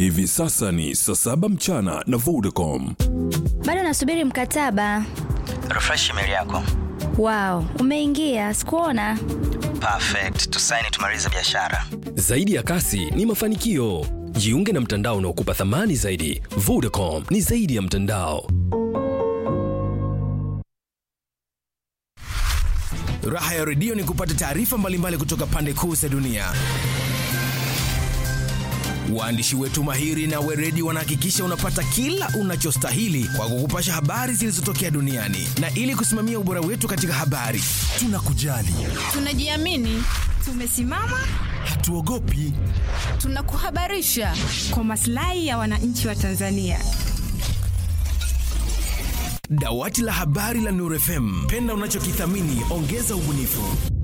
Hivi sasa ni saa saba mchana na Vodacom. Bado nasubiri mkataba. refresh email yako Wow, umeingia, sikuona. perfect tusaini tumalize biashara Zaidi ya kasi ni mafanikio. Jiunge na mtandao unaokupa thamani zaidi. Vodacom ni zaidi ya mtandao. Raha ya redio ni kupata taarifa mbalimbali kutoka pande kuu za dunia. Waandishi wetu mahiri na weredi wanahakikisha unapata kila unachostahili kwa kukupasha habari zilizotokea duniani, na ili kusimamia ubora wetu katika habari, tunakujali, Tunajiamini, tumesimama, hatuogopi. tunakuhabarisha kwa maslahi ya wananchi wa Tanzania. Dawati la habari la Nuru FM, penda unachokithamini, ongeza ubunifu.